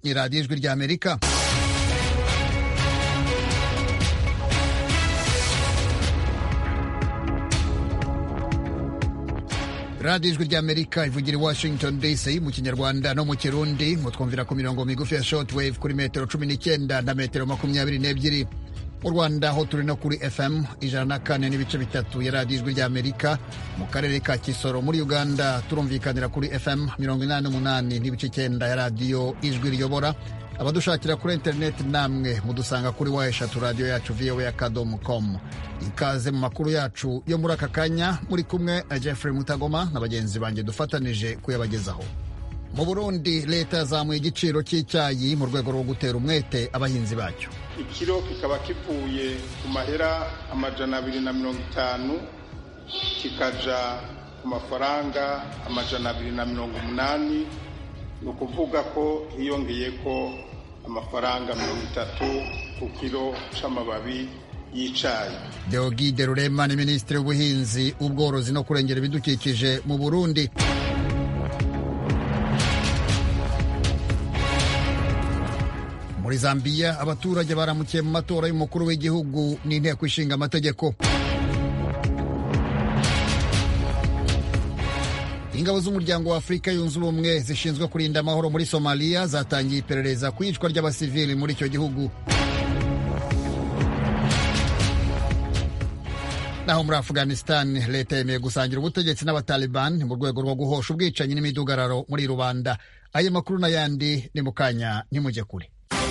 ni radiyo ijwi ry'amerika radiyo ijwi ry'amerika ivugira i washington dc mu kinyarwanda no mu kirundi mutwumvira ku mirongo migufi ya shortwave kuri metero cumi n'icyenda na metero makumyabiri n'ebyiri mu rwanda ho turi no kuri fm ijana na kane n'ibice bitatu ya radiyo ijwi ry'amerika mu karere ka kisoro muri uganda turumvikanira kuri fm mirongo inani n'umunani n'ibice icyenda ya radiyo ijwi riyobora abadushakira kuri interineti namwe mudusanga kuri wa eshatu radiyo yacu voa akadomo com ikaze mu makuru yacu yo muri aka kanya muri kumwe na jeffrey mutagoma na bagenzi banjye dufatanije kuyabagezaho mu burundi leta yazamuye igiciro cy'icyayi mu rwego rwo gutera umwete abahinzi bacyo ikiro kikaba kivuye ku mahera amajana abiri na mirongo itanu kikaja ku mafaranga amajana abiri na mirongo umunani ni ukuvuga ko hiyongeye ko amafaranga mirongo itatu ku kiro c'amababi y'icayi deogide rurema ni minisitiri w'ubuhinzi ubworozi no kurengera ibidukikije mu burundi muri zambiya abaturage baramukiye mu matora y'umukuru w'igihugu n'inteko ishinga amategeko ingabo z'umuryango wa afurika yunze ubumwe zishinzwe kurinda amahoro muri somaliya zatangiye iperereza ku iyicwa ry'abasivili muri icyo gihugu naho muri afghanistan leta yemeye gusangira ubutegetsi n'abataliban mu rwego rwo guhosha ubwicanyi n'imidugararo muri rubanda ayo makuru n'ayandi ni mu kanya ntimujye kure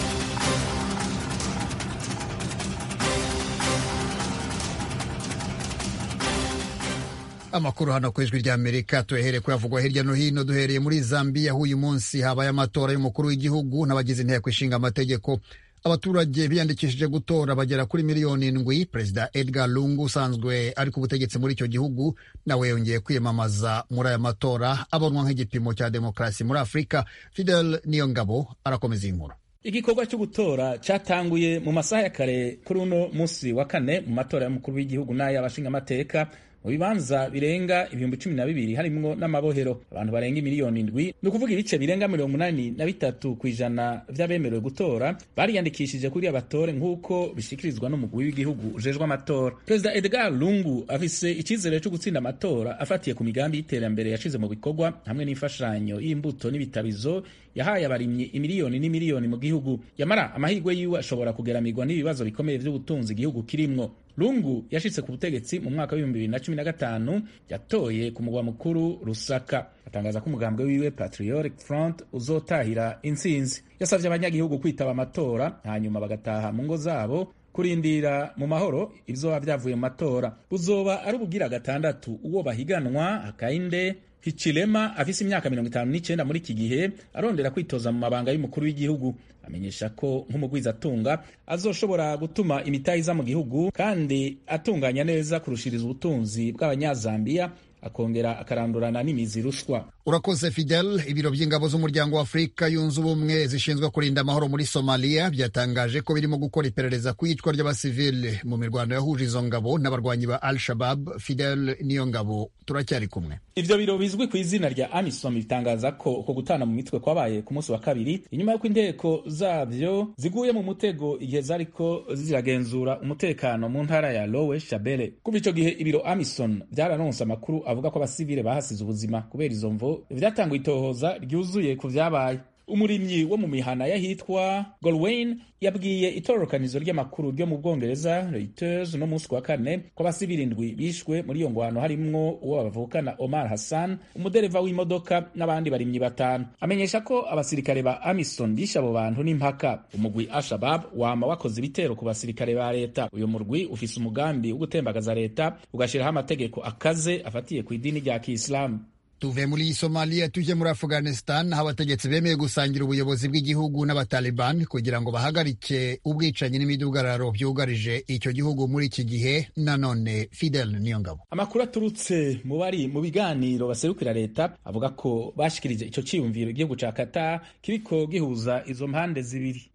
amakuru hano ku ijwi ry'amerika tuyahereye kuyavugwa hirya no hino duhereye muri zambiya aho uyu munsi habaye amatora y'umukuru w'igihugu n'abagize inteko ishinga amategeko abaturage biyandikishije gutora bagera kuri miliyoni indwi perezida edgar lungu usanzwe ari ku butegetsi muri icyo gihugu nawe yongeye kwiyamamaza muri aya matora abonwa nk'igipimo cya demokarasi muri afurika fidel niyongabo arakomeza iyi nkuru igikorwa cyo gutora cyatanguye mu masaha ya kare kuri uno munsi wa kane mu matora y'umukuru w'igihugu n'ay'abashingamateka mu bibanza birenga ibihumbi cumi na bibiri harimwo n'amabohero abantu barenga imiliyoni indwi ni ukuvuga ibice birenga mirongo umunani na bitatu ku ijana vy'abemerewe gutora bariyandikishije kuri abatore nk'uko bishikirizwa n'umugwi w'igihugu ujejwe amatora perezida edgar lungu afise icizere cyo gutsinda amatora afatiye ku migambi y'iterambere yashize mu bikorwa hamwe n'imfashanyo y'imbuto n'ibitabizo yahaye abarimyi imiliyoni n'imiliyoni mu gihugu yamara amahirwe yiwe ashobora kugeramirwa n'ibibazo bikomeye vy'ubutunzi igihugu kirimwo lungu yashitse ku butegetsi mu mwaka w'ibihumbi bibiri na cumi na gatanu yatoye ku mugwa mukuru rusaka atangaza ko umugambwe wiwe patriotic front uzotahira intsinzi yasavye abanyagihugu kwitaba amatora hanyuma bagataha mu ngo zabo kurindira mu mahoro ibizoba vyavuye mu matora buzoba ari ubugira gatandatu uwo bahiganwa akainde Hichilema afise imyaka mirongo itanu n'icenda muri iki gihe arondera kwitoza mu mabanga y'umukuru w'igihugu amenyesha ko nk'umugwizatunga azoshobora gutuma imitahe iza mu gihugu kandi atunganya neza kurushiriza ubutunzi bw'abanyazambiya akongera akarandurana n'imizi rushwa urakoze fidel ibiro by'ingabo z'umuryango wa afurika yunze ubumwe zishinzwe kurinda amahoro muri somaliya byatangaje ko birimo gukora iperereza ku iyicwa ry'abasivile mu mirwano yahuje izo ngabo n'abarwanyi ba al shabab fidel niyo ngabo turacyari kumwe ivyo biro bizwi ku izina rya amisom bitangaza ko uko gutana mu mitwe kwabaye ku munsi wa kabiri inyuma y'uko inteko zavyo ziguye mu mutego igihe zariko ziragenzura umutekano mu ntara ya lowe shabele kuva ico gihe ibiro amison vyararonse amakuru avuga ko abasivile bahasize ubuzima kubera izo mvo vyatanguye itohoza ryuzuye ku vyabaye umurimyi wo mu mihana y'ahitwa golwayn yabwiye itororokanizo ry'amakuru ryo mu bwongereza reuters no munsi wa kane ko abasivili indwi bishwe muri iyo ngwano harimwo uwo bavukana omar hassan umudereva w'imodoka n'abandi barimyi batanu amenyesha ko abasirikare ba amison bishe abo bantu n'impaka umugwi ashabab wama wakoze ibitero ku basirikare ba leta uyu murwi ufise umugambi wo gutembagaza leta ugashiraho amategeko akaze afatiye ku idini rya kiislamu tuve muri somaliya tujye muri afghanistan aho abategetsi bemeye gusangira ubuyobozi bw'igihugu n'abataliban kugira ngo bahagarike ubwicanyi n'imidugararo byugarije icyo gihugu muri iki gihe nanone fidel niyongabo amakuru aturutse mu bari mu biganiro baserukira leta avuga ko bashikirije ico ciyumviro igihugu ca kata kiriko gihuza izo mpande zibiri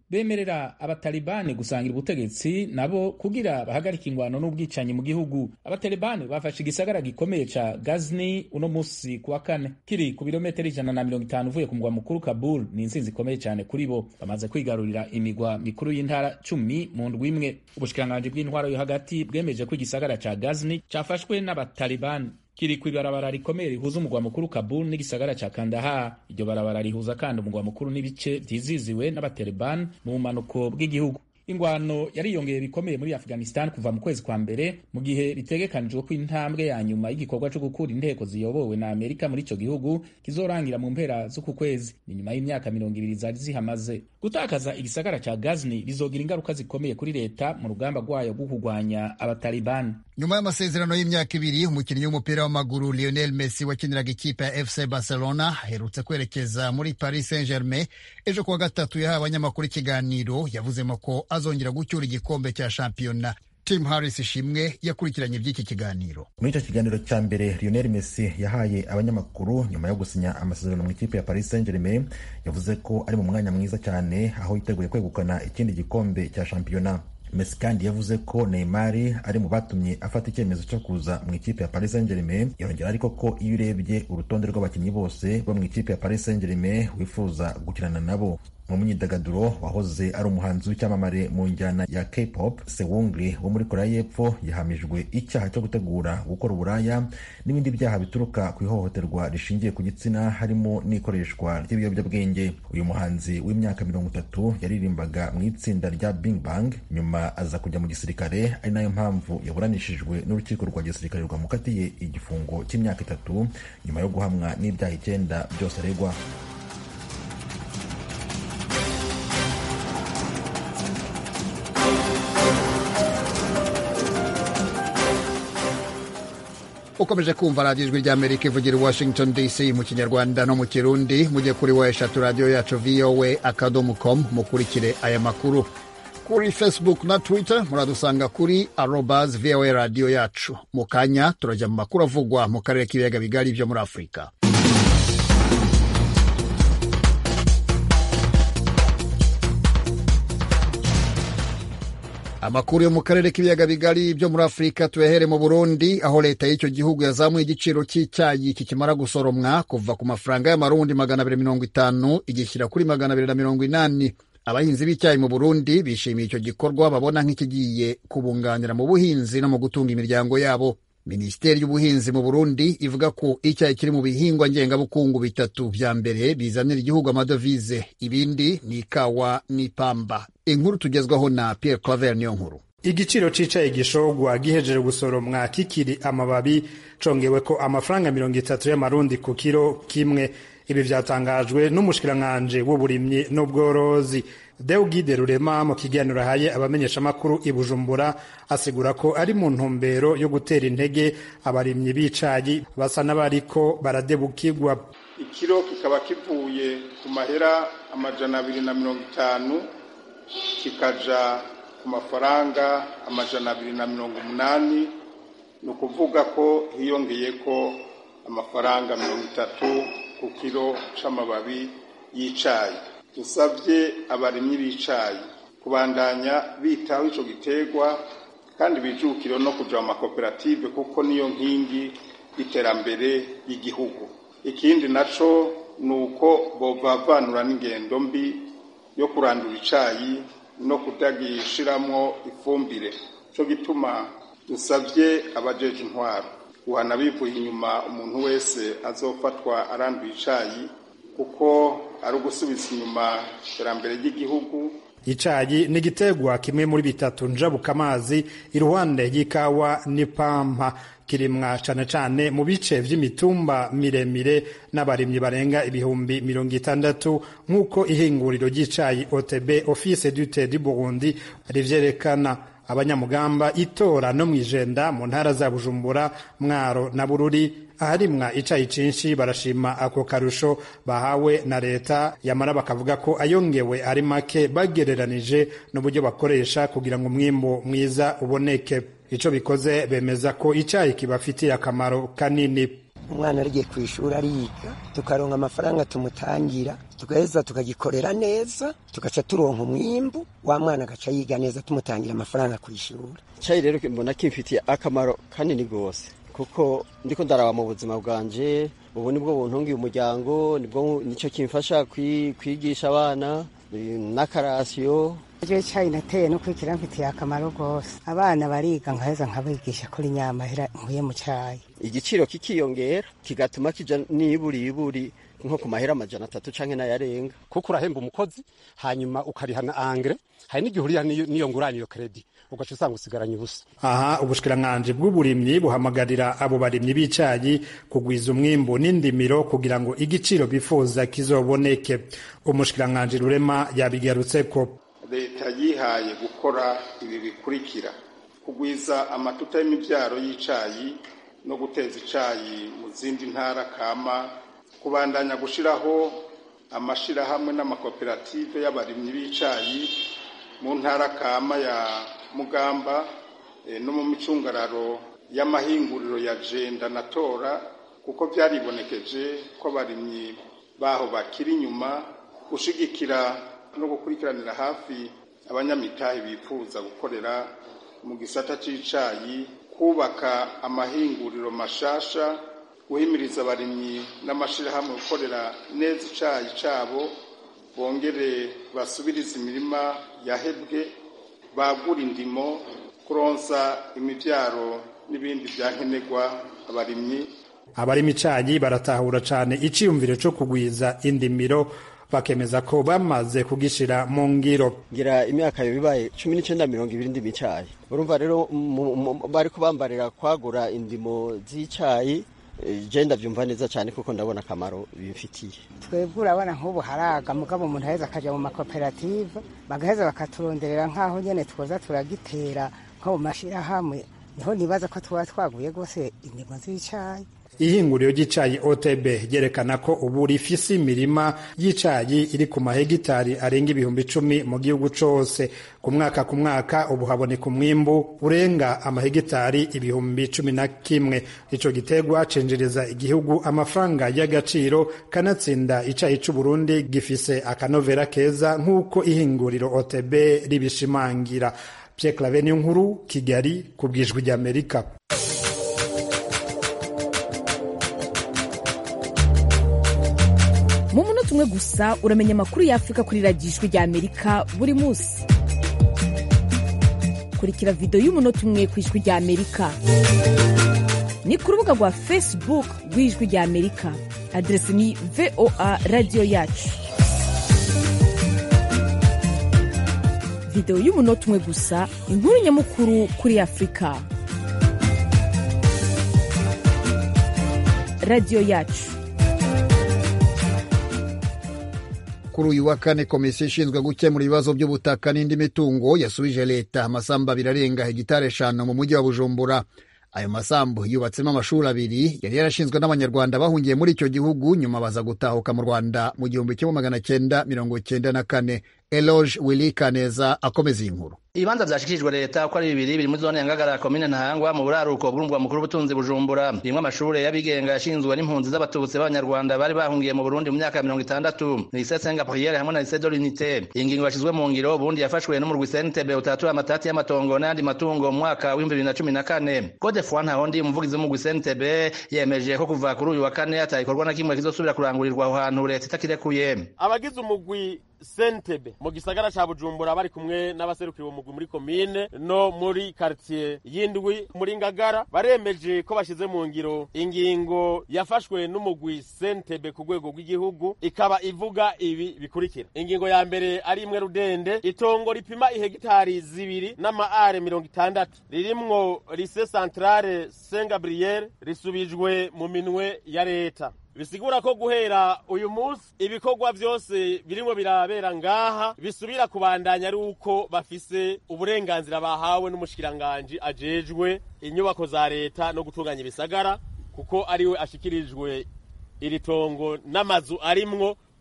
bemerera abatalibani gusangira ubutegetsi nabo kugira bahagarike ingwano n'ubwicanyi mu gihugu abatalibani bafashe igisagara gikomeye ca gazni uno musi kuwa kane kiri ku birometero ijana na mirongo itanu uvuye ku mugwa mukuru kabul ni intsinzi ikomeye cyane kuri bo bamaze kwigarurira imigwa mikuru y'intara cumi mu ndwi imwe ubushikiranganji bw'intwaro yo hagati bwemeje ko igisagara ca gazni cafashwe n'abatalibani kiri ku ibarabara rikomeye rihuza umugwa mukuru Kabul n'igisagara ca Kandahar. Iryo barabara rihuza kandi umugwa mukuru n'ibice vyiziziwe n'abatalibani mu bumanuko bw'igihugu. ingwano yariyongeye bikomeye muri afghanistan kuva mu kwezi kwa mbere mu gihe bitegekanijwe ko intambwe ya nyuma y'igikorwa cyo gukura inteko ziyobowe na amerika muri ico gihugu kizorangira mu mpera z'uku kwezi ni nyuma y'imyaka mirongo ibiri zari zihamaze gutakaza igisagara ca gazni bizogira ingaruka zikomeye kuri leta mu rugamba rwayo rwo kurwanya abatalibani nyuma y'amasezerano y'imyaka ibiri umukinnyi w'umupira w'amaguru lionel messi wakiniraga ikipe ya fc barcelona aherutse kwerekeza muri paris saint germain ejo kuwa gatatu yahaye abanyamakuru ikiganiro yavuzemo ko azongera gucyura igikombe cya shampiyona tim harris ishimwe yakurikiranye by'iki kiganiro muri icyo kiganiro cya mbere lionel messi yahaye abanyamakuru nyuma yo gusinya amasezerano mu ikipe ya paris saint germain yavuze ko ari mu mwanya mwiza cyane aho yiteguye kwegukana ikindi gikombe cya shampiyona Messi kandi yavuze ko Neymar ari mu batumye afata icyemezo cyo kuza mu ikipe ya Paris Saint-Germain yongera ariko ko iyo urebye urutonde rw'abakinnyi bose bo mu ikipe ya Paris Saint-Germain wifuza gukirana nabo mu myidagaduro wahoze ari umuhanzi w'icyamamare mu njyana ya K-pop Sewungri wo muri Korea y'Epfo yahamijwe icyaha cyo gutegura gukora uburaya n'ibindi byaha bituruka ku ihohoterwa rishingiye ku gitsina harimo n'ikoreshwa ry'ibiyobyabwenge uyu muhanzi w'imyaka mirongo itatu yaririmbaga mu itsinda rya Big Bang nyuma aza kujya mu gisirikare ari nayo mpamvu yaburanishijwe n'urukiko rwa gisirikare rwamukatiye igifungo cy'imyaka itatu nyuma yo guhamwa n'ibyaha icyenda byose aregwa ukomeje kumva radiyo ijwi ry'amerika ivugira i washington dc mu kinyarwanda no mu kirundi mujye kuri wa eshatu radiyo yacu voa akadomo com mukurikire aya makuru kuri facebook na twitter muradusanga kuri arobas voa radiyo yacu mu kanya turajya mu makuru avugwa mu karere k'ibiyaga bigari byo muri afurika amakuru yo mu karere k'ibiyaga bigari byo muri afurika tuyahere mu burundi aho leta y'icyo gihugu yazamuye igiciro cy'icyayi kikimara gusoromwa kuva ku mafaranga y'amarundi magana abiri mirongo itanu igishyira kuri magana abiri na mirongo inani abahinzi b'icyayi mu burundi bishimiye icyo gikorwa babona nk'ikigiye kubunganira mu buhinzi no mu gutunga imiryango yabo minisiteri y'ubuhinzi mu burundi ivuga ko icyayi kiri mu bihingwa ngengabukungu bitatu vya mbere bizanira igihugu amadovize ibindi ni ikawa n'ipamba inkuru tugezwaho na pierre claver niyo nkuru igiciro c'icayi gishogwa gihejeje gusoromwa kikiri amababi congewe ko amafaranga mirongo itatu y'amarundi ku kiro kimwe ibi vyatangajwe n'umushikiranganji w'uburimyi n'ubworozi Deugide Rurema mu kiganiro ahaye abamenyeshamakuru i Bujumbura asigura ko ari mu ntumbero yo gutera intege abarimyi b'icayi basa n'abariko baradebukirwa ikiro kikaba kivuye ku mahera amajana abiri na mirongo itanu kikaja ku mafaranga amajana abiri na mirongo umunani ni ukuvuga ko hiyongeye ko amafaranga mirongo itatu ku kiro c'amababi y'icayi dusabye abarimyi b'icayi kubandanya bitaho ico giterwa kandi bijukire no kuja mu makoperative kuko niyo nkingi y'iterambere y'igihugu ikindi naco ni uko bovavanura n'ingendo mbi yo kurandura icayi no kutagishiramwo ifumbire co gituma dusabye abajeje intwaro guhana bivuye inyuma umuntu wese azofatwa aranduye icayi kuko ari ugusubiza inyuma iterambere ry'igihugu icayi ni igiterwa kimwe muri bitatu njabuka amazi iruhande y'ikawa n'ipampa kirimwa cane cane mu bice vy'imitumba miremire n'abarimyi barenga ibihumbi mirongo itandatu nk'uko ihinguriro ry'icayi OTB Office du Thé du Burundi rivyerekana abanyamugamba itora no mwijenda mu ntara za Bujumbura Mwaro na Bururi aharimwa icayi cinshi barashima ako karusho bahawe na leta yamara bakavuga ko ayongewe ari make bagereranije n'uburyo bakoresha kugira ngo umwimbo mwiza uboneke ico bikoze bemeza ko icayi kibafitiye akamaro kanini umwana arigiye ku ishuri ariga tukaronka amafaranga tumutangira tugaheza tukagikorera neza tugaca turonka umwimbu wa mwana agaca yiga neza tumutangira amafaranga ku ishuri icyayi rero mbona kimfitiye akamaro kanini rwose kuko ndiko ndaraba mu buzima bwanje ubu nibwo buntungiye umuryango nibwo nicyo kimfasha kwigisha abana n'akarasiyo iryo cyayi nateye no kwikira mfitiye akamaro rwose abana bariga nkaheza nkabigisha kuri nyamahera nkuye mu cyayi igiciro kikiyongera kigatuma kija niburi iburi nko ku mahera amajana atatu canke n'ayarenga kuko urahemba umukozi hanyuma ukariha na angre hari n'igihe uriha n'iyo ngurane iyo kredi ugaca usanga usigaranye ubusa aha ubushikiranganji bw'uburimyi buhamagarira abo barimyi b'icayi kugwiza umwimbu n'indimiro kugira ngo igiciro bifuza kizoboneke umushikiranganji rurema yabigarutseko leta yihaye gukora ibi bikurikira kugwiza amatuta y'imibyaro y'icayi no guteza icayi mu zindi ntara kama kubandanya gushiraho amashirahamwe n'amakoperative y'abarimyi b'icayi mu ntara kama ya mugamba no mu micungararo y'amahinguriro ya jenda na tora kuko byaribonekeje ko abarimyi baho bakiri inyuma gushigikira no gukurikiranira hafi abanyamitahe bifuza gukorera mu gisata c'icayi kubaka amahinguriro mashasha guhimiriza abarimyi n'amashirahamwe gukorera neza icayi cabo bongere basubirize imirima yahebwe bagura indimo kuronsa imivyaro n'ibindi vyankenerwa abarimyi abarima icayi baratahura cane iciyumviro co kugwiza indimiro bakemeza ko bamaze kugishira mu ngiro ngira imyaka yo bibaye cumi n'icenda mirongo ibiri ndimo icayi urumva rero bariko bambarira kwagura indimo z'icayi je ndavyumva neza cyane kuko ndabona akamaro bimfitiye twebwe urabona nk'ubu haraga mugabo umuntu aheza akaja mu makoperative bagaheza bakaturonderera nk'aho nyene twoza turagitera nko mu mashirahamwe niho nibaza ko tuba twaguye rwose indimo z'icayi ihinguriro ry'icayi OTB ryerekana ko ubu rifise imirima y'icayi iri ku mahegitari arenga ibihumbi icumi mu gihugu cose ku mwaka ku mwaka ubu haboneka umwimbu urenga amahegitari ibihumbi cumi na kimwe ico gitegwa cinjiriza igihugu amafaranga y'agaciro kanatsinda icayi c'uburundi gifise akanovera keza nk'uko ihinguriro OTB ribishimangira Pierre Claver nkuru Kigali ku bwijwi ry'Amerika mu munota umwe gusa uramenya amakuru y'afurika kuri radiyo ijwi rya amerika buri munsi kurikira videwo y'umunota umwe ku ijwi rya amerika ni ku rubuga rwa facebook rw'ijwi rya amerika aderesi ni voa radiyo yacu videwo y'umunota umwe gusa inkuru nyamukuru kuri afurika radiyo yacu kuri uyu wa kane komisiyo ishinzwe gukemura ibibazo by'ubutaka n'indi mitungo yasubije leta amasambu abiri arenga hegitari eshanu mu mujyi wa bujumbura ayo masambu yubatsemo amashuri abiri yari yarashinzwe n'abanyarwanda bahungiye muri icyo gihugu nyuma baza gutahuka mu rwanda mu gihumbi kimwe magana cyenda mirongo cyenda na kane eloge wili kaneza akomeza iyi nkuru ibibanza vyashikirijwe leta ko ari bibiri biri muri zone ya ngagara komine ntahangwa mu buraruko bw'umurwa mukuru w'ubutunzi bujumbura rimwe amashure y'abigenga yashinzwe n'impunzi z'abatutsi b'abanyarwanda bari bahungiye mu burundi mu myaka ya mirongo itandatu lycée saint gabriel hamwe na lycée de l'unité iyi ngingo yashizwe mu ngiro ubundi yafashwe n'umurwi sentebe utatura amatati y'amatongo n'ayandi matungo mu mwaka w'ibihumbi bibiri na cumi na kane gode foi ntahondi umuvugizi w'umurwi sentebe yemeje ko kuva kuri uyu wa kane atagikorwa na kimwe kizosubira kurangurirwa aho hantu leta itakirekuye abagize umugwi sentebe mu gisagara ca bujumbura bari kumwe n'abaserukira umugwi muri komine no muri quartier y'indwi muri ngagara baremeje ko bashize mu ngiro ingingo yafashwe n'umugwi sentebe ku rwego rw'igihugu ikaba ivuga ibi bikurikira ingingo ya mbere ari imwe rudende itongo ripima ihegitari zibiri n'amaare mirongo itandatu ririmwo lise centrale saint gabriel risubijwe mu minwe ya leta bisigura ko guhera uyu munsi ibikorwa byose birimo birabera ngaha bisubira kubandanya ari uko bafise uburenganzira bahawe n'umushikiranganji ajejwe inyubako za leta no gutunganya ibisagara kuko ariwe ashikirijwe iri tongo n'amazu arimwo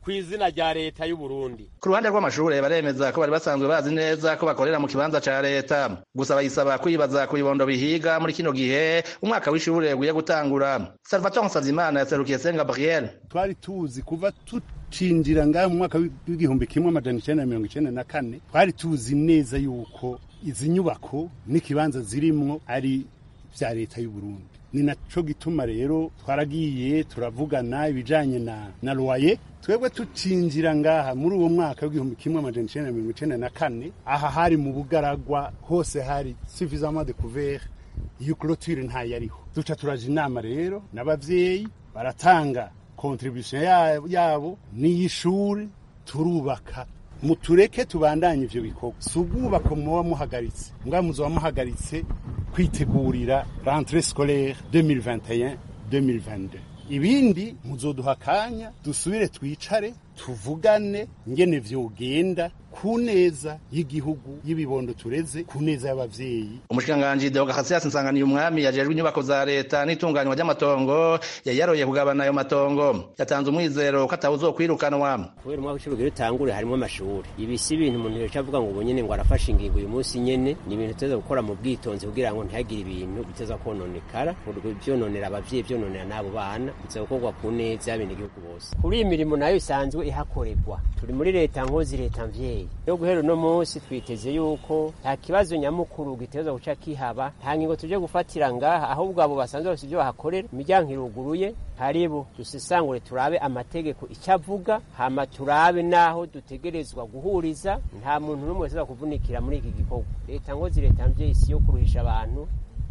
ku izina rya leta y'u Burundi ku ruhande rw'amashure baremeza ko bari basanzwe bazi neza ko bakorera mu kibanza ca leta gusa bayisaba kwibaza ku bibondo bihiga muri kino gihe umwaka w'ishure ugiye gutangura salvatore nsavimana yaserukiye saint gabriel twari tuzi kuva tucinjira ngaho mu mwaka w'igihumbi kimwe amajana icenda na mirongo icenda na kane twari tuzi neza yuko izi nyubako n'ikibanza zirimwo ari vya leta y'u Burundi ni naco gituma rero twaragiye turavugana ibijanye na na loyer twebwe tucinjira ngaha muri uwo mwaka w'igihumbi kimwe amajana icenda na mirongo icenda na kane aha hari mu bugaragwa hose hari suffisamment de couvert iyo clôture ntayariho duca turaja inama rero n'abavyeyi baratanga contribution yabo n'iy'ishuri turubaka mutureke tubandanye ivyo bikorwa si ubwubako muba muhagaritse mbwa muzoba muhagaritse kwitegurira rentrée scolaire 2021 2022 ibindi muzoduha akanya dusubire twicare tuvugane ngene vyogenda ku neza y'igihugu y'ibibondo tureze ku neza y'abavyeyi umushikiranganji deogahasias nsanganiye umwami yajejwe inyubako za leta n'itunganywa ry'amatongo yari yaroye kugabana ayo matongo yatanze umwizero ko atawuzokwirukanwa kubera umwaka w'icumi utangure harimo amashuri ibi si ibintu umuntu yoca avuga ngo ubu nyene ngo arafashe ingingo uyu munsi nyene ni ibintu tuza gukora mu bwitonzi kugira ngo ntihagire ibintu biteza kononekara vyononera abavyeyi vyononera n'abo bana biza gukorwa ku neza y'abenegihugu bose kuri iyi mirimo nayo isanzwe ihakorerwa turi muri leta nkozi leta mvyeyi yo guhera uno munsi twiteze yuko nta kibazo nyamukuru giteza guca kihaba nta ngingo tuje gufatira ngaha ahubwo abo basanzwe bafite ibyo bahakorera imiryango iruguruye haribo dusesangure turabe amategeko icyo avuga hama turabe n'aho dutegerezwa guhuriza nta muntu n'umwe wese kuvunikira muri iki gikorwa leta ngozi leta mvyeyi si yo kuruhisha abantu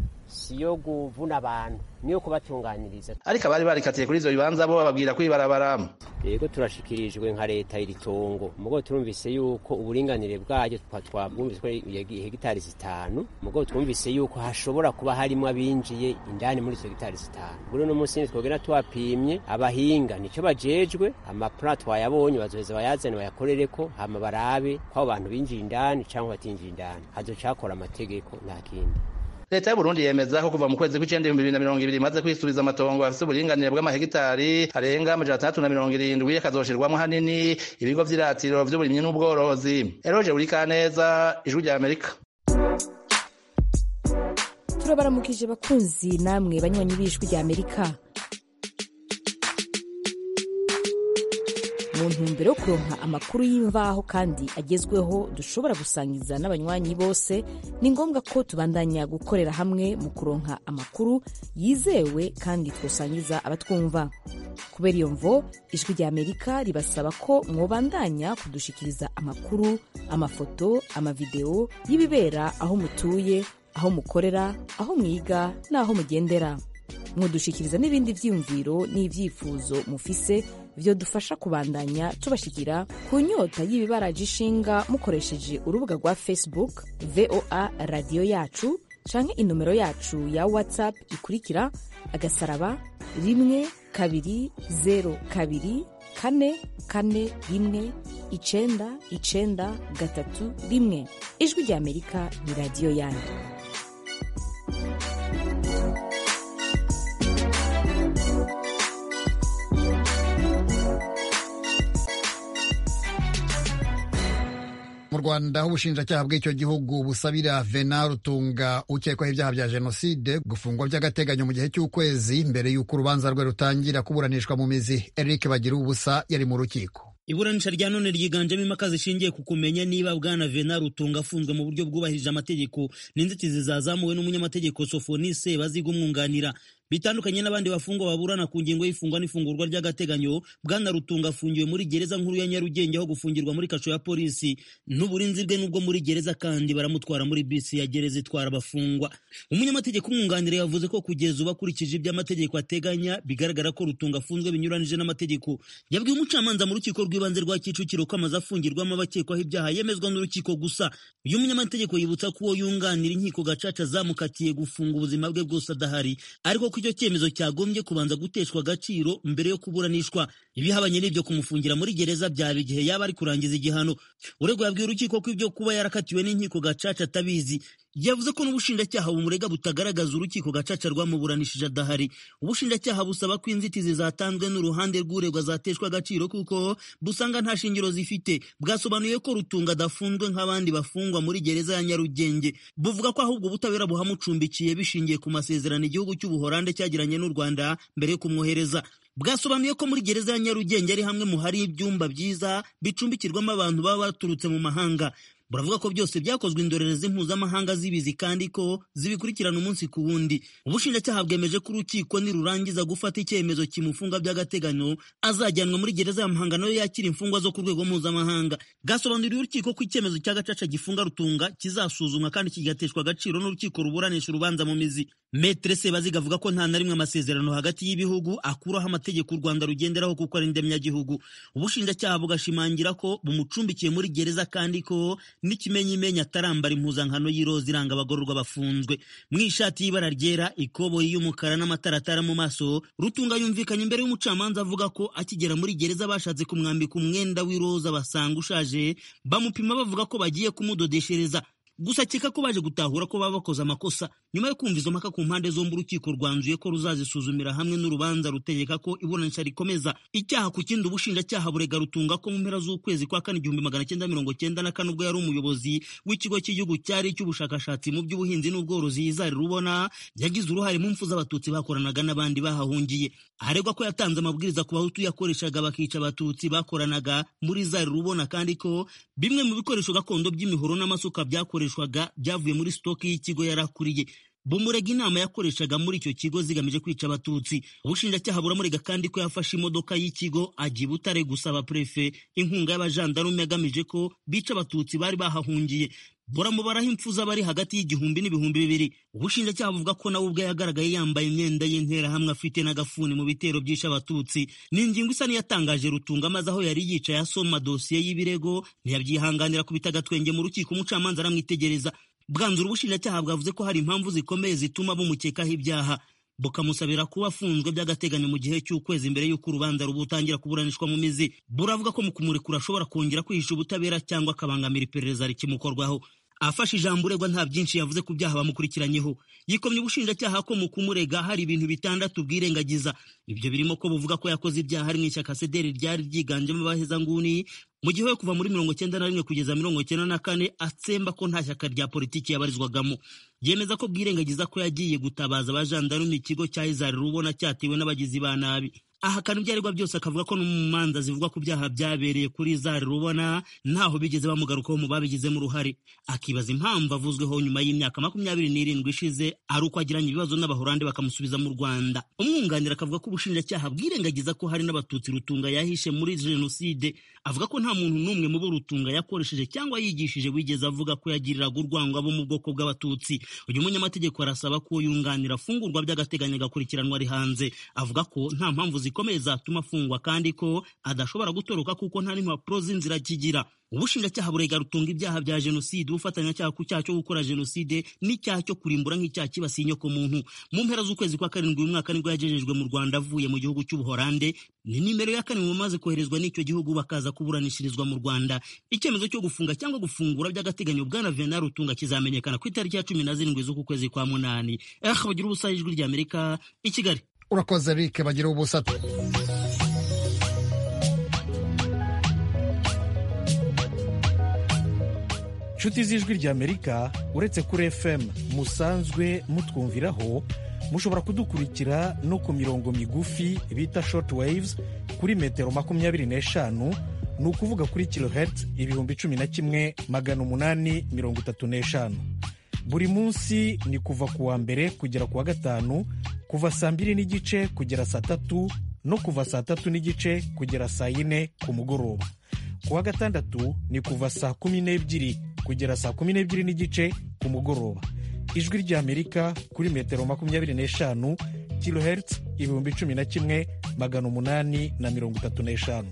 si yo kuvuna abantu niyo kubatunganiriza ariko abari barikatiye kuri ivyo bibanza bo bababwira kwibarabara yego turashikirijwe nka leta iri tongo mugo turumvise yuko uburinganire bwaryo twabwumvise ko hegitari zitanu mugo twumvise yuko hashobora kuba harimo abinjiye indani muri izo hegitari zitanu muri uno munsi twogera twapimye abahinga nicyo bajejwe amaplan twayabonye bazoheza bayazane bayakorereko hama barabe ko abo bantu binjiye indani cyangwa batinjiye indani hazocakora amategeko nta kindi leta y'uburundi yemeza ko kuva mu kwezi kw'icenda ibihumbi bibiri na mirongo ibiri imaze kwisubiza amatongo afise uburinganire bw'amahegitari arenga amajana atandatu na mirongo irindwi akazoshirwamwo hanini ibigo vy'iratiro vy'uburimyi n'ubworozi eroje burikaneza ijwi rya amerika turabaramukije bakunzi namwe banywanyi b'ijwi rya amerika mu ntumbero yo kuronka amakuru y'imvaho kandi agezweho dushobora gusangiza n'abanywanyi bose ni ngombwa ko tubandanya gukorera hamwe mu kuronka amakuru yizewe kandi twosangiza abatwumva kubera iyo mvo ijwi rya amerika ribasaba ko mwobandanya kudushikiriza amakuru amafoto amavideo y'ibibera aho mutuye aho mukorera aho mwiga n'aho mugendera mwodushikiriza n'ibindi vyiyumviro n'ivyifuzo mufise vyodufasha kubandanya tubashikira ku nyota y'ibibaraje ishinga mukoresheje urubuga rwa facebook voa radiyo yacu canke inomero yacu ya whatsapp ikurikira agasaraba rimwe kabiri zero kabiri kane kane rimwe icenda icenda gatatu rimwe ijwi rya amerika ni radiyo yanyu mu rwanda aho ubushinjacyaha bw'icyo gihugu busabira vena rutunga ukekwaho ibyaha bya jenoside gufungwa by'agateganyo mu gihe cy'ukwezi mbere y'uko urubanza rwe rutangira kuburanishwa mu mizi eric bagira ubusa yari mu rukiko iburanisha rya none ryiganjemo impaka zishingiye ku kumenya niba bwana vena rutunga afunzwe mu buryo bwubahirije amategeko n'inzitizi zazamuwe n'umunyamategeko sofonise baziga umwunganira bitandukanye n'abandi bafungwa baburana ku ngingo y'ifungwa n'ifungurwa ry'agateganyo bwana rutunga afungiwe muri gereza nkuru ya nyarugenge aho gufungirwa muri kasho ya polisi n'uburinzi bwe n'ubwo muri gereza kandi baramutwara muri bisi ya gereza itwara abafungwa umunyamategeko umwunganira yavuze ko kugeza ubu akurikije ibyo amategeko ateganya bigaragara ko rutunga afunzwe binyuranije n'amategeko yabwiye umucamanza mu rukiko rw'ibanze rwa kicukiro ko amaze afungirwamo abakekwaho ibyaha yemezwa n'urukiko gusa uyu munyamategeko yibutsa ko uwo yunganira inkiko gacaca zamukatiye gufunga ubuzima bwe bwose adahari ariko ko icyo cyemezo cyagombye kubanza guteshwa agaciro mbere yo kuburanishwa ibihabanye n'ibyo kumufungira muri gereza byaba igihe yaba ari kurangiza igihano uregwa yabwiye urukiko ko ibyo kuba yarakatiwe n'inkiko gacaca atabizi yavuze ko n'ubushinjacyaha bumurega butagaragaza urukiko gacaca rwamuburanishije adahari ubushinjacyaha busaba ko inzitizi zatanzwe n'uruhande rw'uregwa zateshwa agaciro kuko busanga nta shingiro zifite bwasobanuye ko rutunga adafunzwe nk'abandi bafungwa muri gereza ya nyarugenge buvuga ko ahubwo ubutabera buhamucumbikiye bishingiye ku masezerano igihugu cy'ubuhorande cyagiranye n'u rwanda mbere yo kumwohereza bwasobanuye ko muri gereza ya nyarugenge ari hamwe mu hari ibyumba byiza bicumbikirwamo abantu baba baturutse mu mahanga buravuga ko byose byakozwe indorerezi mpuzamahanga zibizi kandi ko zibikurikirana umunsi ku wundi ubushinjacyaha bwemeje ko urukiko nirurangiza gufata icyemezo kimufunga by'agateganyo azajyanwa muri gereza ya muhanga nayo yakira imfungwa zo ku rwego mpuzamahanga bwasobanuriye urukiko ko icyemezo cya gacaca gifunga rutunga kizasuzumwa kandi kigateshwa agaciro n'urukiko ruburanisha urubanza mu mizi metere sebaziga avuga ko nta na rimwe amasezerano hagati y'ibihugu akuraho amategeko u rwanda rugenderaho kuko ari ndemyagihugu ubushinjacyaha bugashimangira ko bumucumbikiye muri gereza kandi ko n'ikimenyimenya atarambara impuzankano y'iroza iranga abagororwa bafunzwe mu ishati y'ibara ryera ikoboyi y'umukara n'amataratara mu maso rutunga yumvikanye imbere y'umucamanza avuga ko akigera muri gereza bashatse kumwambika umwenda w'iroza basanga ushaje bamupima bavuga ko bagiye kumudodeshereza gusa akeka ko baje gutahura ko baba bakoze amakosa nyuma yo kumva izo mpaka ku mpande zombi urukiko rwanzuye ko ruzazisuzumira hamwe n'urubanza rutegeka ko iburanisha rikomeza icyaha ku kindi ubushinjacyaha burega rutunga ko mu mpera z'ukwezi kwa kane igihumbi magana cyenda mirongo cyenda na kane ubwo yari umuyobozi w'ikigo cy'igihugu cyari icy'ubushakashatsi mu by'ubuhinzi n'ubworozi yizari rubona yagize uruhare mu mfu z'abatutsi bakoranaga n'abandi bahahungiye aregwa ko yatanze amabwiriza ku bahutu yakoreshaga bakica abatutsi bakoranaga muri zari rubona kandi ko bimwe mu bikoresho gakondo by'imihoro n'amasuka byakoreshwaga byavuye muri sitoki y'ikigo yarakuriye bumurega inama yakoreshaga muri icyo kigo zigamije kwica abatutsi ubushinjacyaha buramurega kandi ko yafashe imodoka y'ikigo ajya i butare gusaba prefe inkunga y'abajandarume agamije ko bica abatutsi bari bahahungiye buramubaraho impfu z'abari hagati y'igihumbi n'ibihumbi bibiri ubushinjacyaha buvuga ko nawe ubwe yagaragaye yambaye imyenda y'interahamwe afite n'agafuni mu bitero byishe abatutsi ni ingingo isa n'iyatangaje rutunga maze aho yari yicaye asoma dosiye y'ibirego ntiyabyihanganira kubita agatwenge mu rukiko umucamanza aramwitegereza bwanzura ubushinjacyaha bwavuze ko hari impamvu zikomeye zituma bumukekaho ibyaha bukamusabira kuba afunzwe by'agateganyo mu gihe cy'ukwezi mbere y'uko urubanza rubutangira kuburanishwa mu mizi buravuga ko mu kumurekura ashobora kongera kwihisha ubutabera cyangwa akabangamira iperereza rikimukorwaho afashe ijambo uregwa nta byinshi yavuze ku byaha bamukurikiranyeho yikomye ubushinjacyaha ko mu kumurega hari ibintu bitandatu bwirengagiza ibyo birimo ko buvuga ko yakoze ibyaha ari mu ishyaka sederi ryari ryiganjemo abahezanguni mu gihe we kuva muri mirongo cyenda na rimwe kugeza mirongo cyenda na kane atsemba ko nta shyaka rya politiki yabarizwagamo yemeza ko bwirengagiza ko yagiye gutabaza abajandarume ikigo cya izari rubona cyatewe n'abagizi ba nabi ahakana ibyaregwa byose akavuga ko no mu manza zivuga ku byaha byabereye kuri zari rubona ntaho bigeze bamugarukaho mu babigizemo uruhare akibaza impamvu avuzweho nyuma y'imyaka makumyabiri n'irindwi ishize ari uko agiranye ibibazo n'abahorande bakamusubiza mu rwanda umwunganira akavuga ko ubushinjacyaha bwirengagiza ko hari n'abatutsi rutunga yahishe muri jenoside avuga ko nta muntu n'umwe mu bo rutunga yakoresheje cyangwa yigishije wigeze avuga ko yagiriraga urwango abo mu bwoko bw'abatutsi uyu munyamategeko arasaba ko yunganira afungurwa by'agateganyo agakurikiranwa ari hanze avuga ko nta mpamvu zikomeye zatuma afungwa kandi ko adashobora gutoroka kuko nta n'impapuro z'inzira kigira ubushinjacyaha burega rutunga ibyaha bya jenoside ubufatanyacyaha ku cyaha cyo gukora jenoside n'icyaha cyo kurimbura nk'icyaha kibasiye inyoko muntu mu mpera z'ukwezi kwa karindwi uyu mwaka nibwo yagejejwe mu rwanda avuye mu gihugu cy'ubuhorande ni nimero ya kane mu bamaze koherezwa n'icyo gihugu bakaza kuburanishirizwa mu rwanda icyemezo cyo gufunga cyangwa gufungura by'agateganyo bwana venal rutunga kizamenyekana ku itariki ya cumi na zirindwi z'uku kwezi kwa munani eh bagira ubusa ijwi ry'amerika i kigali urakoze rike bagira ubusa inshuti z'ijwi ry'amerika uretse kuri fm musanzwe mutwumviraho mushobora kudukurikira no ku mirongo migufi bita short waves kuri metero makumyabiri n'eshanu ni ukuvuga kuri kilohertz ibihumbi cumi na kimwe magana umunani mirongo itatu n'eshanu buri munsi ni kuva ku wa mbere kugera ku wa gatanu kuva saa mbiri n'igice kugera saa tatu no kuva saa tatu n'igice kugera saa yine ku mugoroba ku wa gatandatu ni kuva saa kumi n'ebyiri kugera saa kumi n'ebyiri n'igice ku mugoroba ijwi ry'amerika kuri metero makumyabiri n'eshanu kilohertz ibihumbi cumi na kimwe magana umunani na mirongo itatu n'eshanu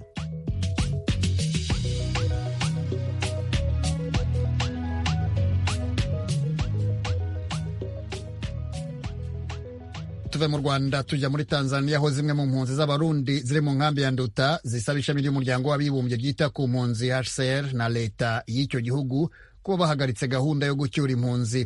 tuve mu rwanda tujya muri tanzania aho zimwe mu mpunzi z'abarundi ziri mu nkambi ya nduta zisaba ishami ry'umuryango w'abibumbye ryita ku mpunzi hcr na leta y'icyo gihugu kuba bahagaritse gahunda yo gucyura impunzi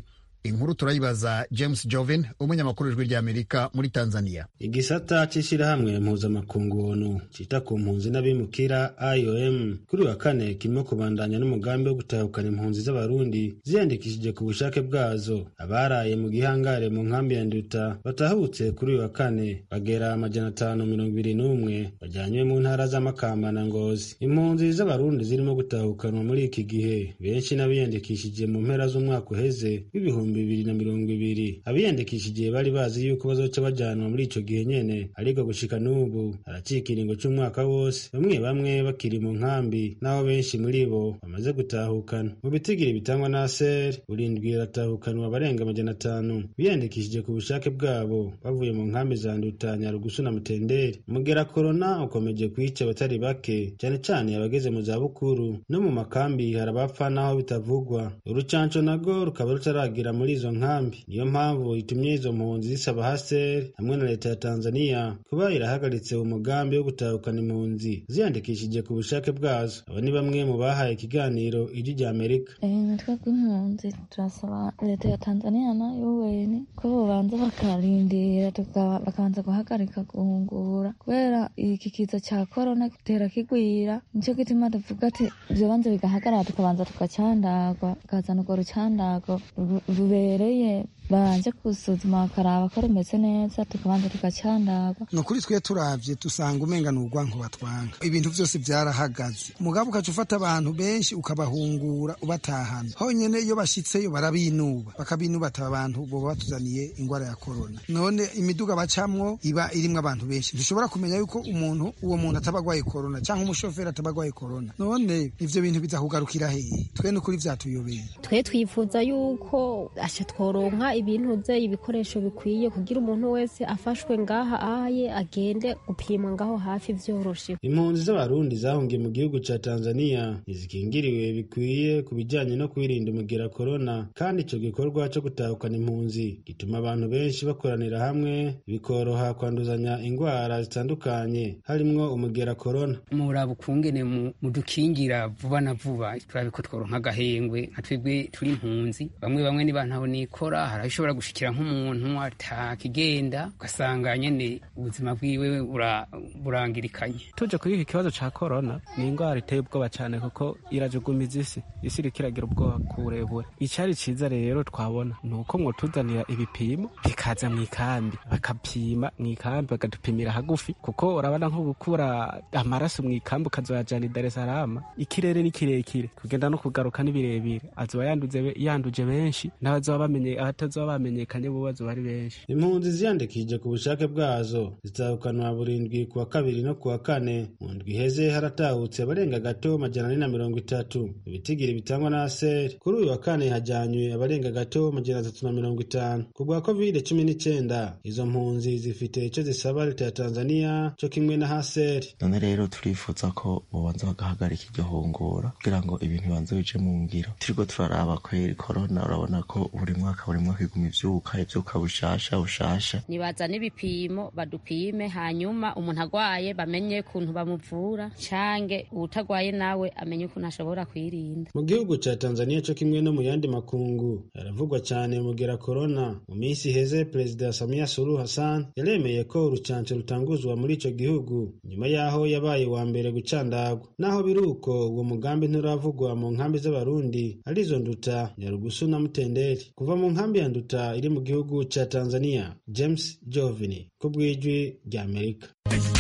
inkuru turayibaza james jovin umunyamakuru w'ijwi ry'amerika muri tanzania igisata c'ishirahamwe mpuzamakungu onu cita ku mpunzi n'abimukira iom kuri wa kane kirimo kubandanya n'umugambi wo gutahukana impunzi z'abarundi ziyandikishije ku bushake bwazo abaraye mu gihangare mu nkambi ya nduta batahutse kuri uyu wa kane bagera amajana atanu mirongo ibiri n'umwe bajyanywe mu ntara z'amakamba na ngozi impunzi z'abarundi zirimo gutahukanwa muri iki gihe benshi n'abiyandikishije mu mpera z'umwaka uheze w'ibihumbi bibiri na mirongo ibiri abiyandikishije bari bazi yuko bazoca bajyanwa muri ico gihe nyene ariko gushika n'ubu haracika ikiringo c'umwaka wose bamwe bamwe bakiri mu nkambi n'aho benshi muri bo bamaze gutahukana mu bitigiri bitangwa na ser burindwi baratahukanwa abarenga amajana atanu biyandikishije ku bushake bwabo bavuye mu nkambi za nduta nyarugusu na mutenderi umugera korona ukomeje kwica abatari bake cyane cyane abageze mu zabukuru no mu makambi hari abapfa n'aho bitavugwa urucanco nago rukaba rutaragira muri izo nkambi niyo mpamvu itumye izo mpunzi zisaba haseri hamwe na leta ya tanzania kuba irahagaritse umugambi wo gutahukana impunzi ziyandikishije ku bushake bwazo aba ni bamwe mu bahaye ikiganiro ijwi rya amerika natwe bw'impunzi turasaba leta ya tanzania na un ko bobanza bakarindira bakabanza guhagarika guhungura kubera iki kiza cya korona gitera kigwira nicyo gituma tuvuga ati byobanza bigahagarara tukabanza tukacandagwa tukazana urwo rucandago rubereye babanje gusuzuma bakaraba ko rumeze neza tukabanza tugacandagwa ni ukuri twe turavye dusanga umenga ni urwanko batwanga ibintu vyose vyarahagaze mugabo ukaca ufata abantu benshi ukabahungura ubatahana honyene iyo bashitseyo barabinuba bakabinuba ati abantu boba batuzaniye ingwara ya korona none imiduga bacamwo iba irimwo abantu benshi ntushobora kumenya yuko umuntu uwo muntu ataba agwaye korona canke umushoferi ataba agwaye korona none ivyo bintu biza kugarukira hehe twe ni ukuri vyatuyobeye twe twifuza yuko asha tworonka ibintu bye ibikoresho bikwiye kugira umuntu wese afashwe ngaha aye agende gupimwa ngaho hafi vyoroshe impunzi z'abarundi zahungiye mu gihugu ca tanzania ntizikingiriwe bikwiye ku bijanye no kwirinda umugera korona kandi ico gikorwa co gutahukana impunzi gituma abantu benshi bakoranira hamwe bikoroha kwanduzanya ingwara zitandukanye harimwo umugera korona muraba ukungene mudukingira vuba na vuba turabe ko tworonka agahengwe nka twebwe turi impunzi bamwe bamwe niba ntaho nikora hari ishobora gushikira nk'umuntu atakigenda ugasanga nyene ubuzima bwiwe burangirikanye tuje kuri iki kibazo ca korona ni ingwara iteye ubwoba cane kuko irajugumiza isi isi iriko iragira ubwoba kuburebure icari ciza rero twabona ni uko mwotuzanira ibipimo bikaza mw'ikambi bakapima mw'ikambi bakadupimira hagufi kuko urabona nko gukura amaraso mw'ikambi ukazoyajana i Dar es Salaam ikirere ni kirekire kugenda no kugaruka ni birebire azoba yanduje benshi n'abazoba bamenye abatazoba bamenyekanye bo bazoba ari benshi impunzi ziyandikishije ku bushake bwazo zitahukanwa burindwi ku wa kabiri no ku wa kane mu ndwi iheze haratahutse abarenga gato majana ane na mirongo itatu ibitigiri bitangwa na aseri kuri uyu wa kane hajyanywe abarenga gato majana atatu na mirongo itanu ku bwa kovide cumi n'icyenda izo mpunzi zifite icyo zisaba leta ya tanzania cyo kimwe na haseri none rero turifuza ko bobanza bagahagarika iryo hungura kugira ngo ibintu bibanze bije mu ngiro turiko turaraba kweri korona urabona ko buri mwaka buri mwaka iguma ivyuka ivyuka bushasha bushasha nibazane ibipimo badupime hanyuma umuntu agwaye bamenye ukuntu bamuvura cange uwutagwaye nawe amenye ukuntu ashobora kwirinda mu gihugu ca tanzania co kimwe no mu yandi makungu haravugwa cane mugera korona mu minsi iheze perezida samia suluhu hassan yaremeye ko urucanco rutanguzwa muri ico gihugu nyuma yaho yabaye wa mbere gucandagwa naho biri uko uwo mugambi nturavugwa mu nkambi z'abarundi arizo nduta nyarugusu na mutenderi kuva mu nkambi ya nduta iri mu gihugu ca tanzania james jovini ku bw'ijwi rya amerika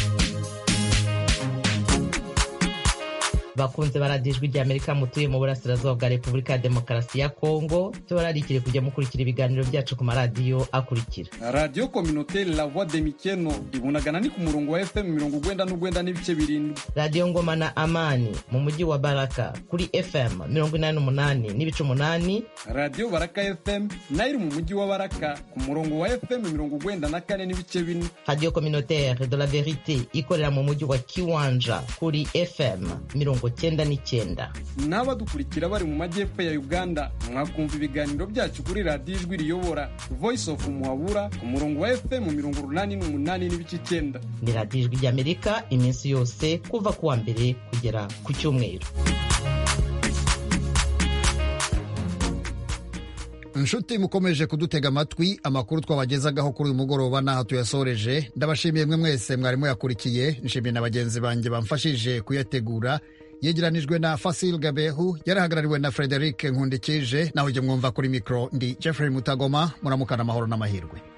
bakunze baradijwi rya amerika mutuye mu burasirazuba bwa repubulika ya demokarasi ya kongo tubararikire kujya mukurikira ibiganiro byacu ku maradiyo akurikira radiyo kominoteri la voix de mikeno ibunagana ni ku murongo wa fm mirongo ugwenda n'ugwenda n'ibice birindwi radiyo ngoma na amani mu mujyi wa baraka kuri fm mirongo inani n'umunani n'ibice umunani radiyo baraka fm nayo iri mu mujyi wa baraka ku murongo wa fm mirongo ugwenda na kane n'ibice bine radiyo kominoteri de la verite ikorera mu mujyi wa kiwanja kuri fm mirongo cyenda n'icyenda n'abadukurikira bari mu majyepfo ya uganda mwakumva ibiganiro byacu kuri radiyo ijwi riyobora voice of muhabura ku murongo wa fm mirongo urunani n'umunani n'ibice icyenda ni radiyo ijwi ry'amerika iminsi yose kuva ku wa mbere kugera ku cyumweru inshuti mukomeje kudutega amatwi amakuru twabagezagaho kuri uyu mugoroba n'aho tuyasoreje ndabashimiye mwe mwese mwari muyakurikiye nshimiye na bagenzi banjye bamfashije kuyategura yegeranijwe na fasil gabehu yarahagarariwe na frederic nkundikije naho ujye mwumva kuri mikoro ndi jeffrey mutagoma muramukana amahoro n'amahirwe